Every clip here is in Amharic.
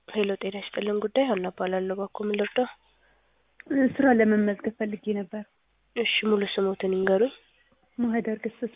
ሄሎ ጤና ይስጥልን ጉዳይ ሀና እባላለሁ። እባክዎ ምን ልርዳው? ስራ ለመመዝገብ ፈልጌ ነበር። እሺ ሙሉ ስሞትን ይንገሩኝ። ማህደር ገሰሰ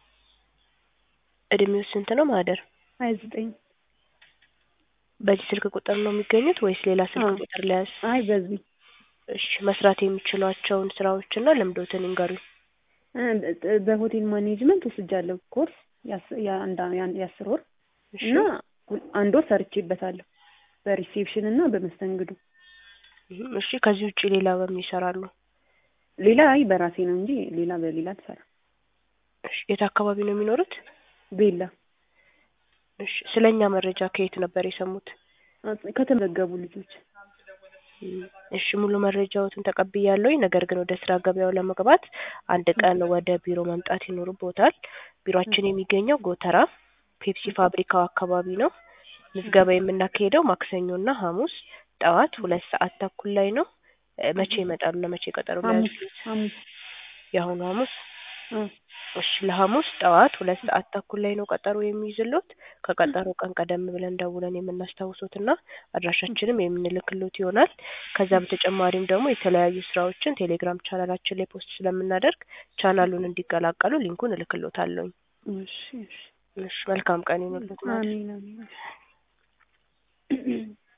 እድሜው ስንት ነው ማህደር? ሀያ ዘጠኝ በዚህ ስልክ ቁጥር ነው የሚገኙት ወይስ ሌላ ስልክ አዎ። ቁጥር ለያዝ? አይ በዚህ እሺ መስራት የሚችሏቸውን ስራዎችና ልምዶትን ይንገሩኝ። እ በሆቴል ማኔጅመንት ወስጃለሁ ኮርስ የአስ- የአንድ አ- የአንድ- የአስር ወር እሺ እና ሁ- አንድ ወር ሰርቼበታለሁ በሪሴፕሽን እና በመስተንግዶ። እህም፣ እሺ ከዚህ ውጭ ሌላ በምን ይሰራሉ? ሌላ አይ በራሴ ነው እንጂ ሌላ በሌላ አልሰራም። እሺ የት አካባቢ ነው የሚኖሩት? ቤላ እሺ ስለኛ መረጃ ከየት ነበር የሰሙት? አጽ- ከተመዘገቡ ልጆች እም፣ እሺ ሙሉ መረጃዎትን ተቀብያለሁኝ። ነገር ግን ወደ ስራ ገበያው ለመግባት አንድ ቀን ወደ ቢሮ መምጣት ይኖርቦታል። ቢሮአችን የሚገኘው ጎተራ ፔፕሲ ፋብሪካው አካባቢ ነው። ምዝገባ የምናካሄደው ማክሰኞና ሐሙስ ጠዋት ሁለት ሰዓት ተኩል ላይ ነው። እ፣ መቼ ይመጣሉ? ለመቼ ቀጠሮ ሐሙስ ሊያዙ? ሐሙስ የአሁኑ ሐሙስ አ እሺ ለሐሙስ ጠዋት ሁለት ሰዓት ተኩል ላይ ነው ቀጠሮ የሚይዝሎት። ከቀጠሮ ቀን ቀደም ብለን ደውለን የምናስታውሶትና አድራሻችንም የምንልክሎት ይሆናል። ከዛ በተጨማሪም ደግሞ የተለያዩ ስራዎችን ቴሌግራም ቻናላችን ላይ ፖስት ስለምናደርግ ቻናሉን እንዲቀላቀሉ ሊንኩን እልክሎታለሁኝ። እሺ እሺ እሺ መልካም ቀን ይሁንልዎት። አሜን አሜን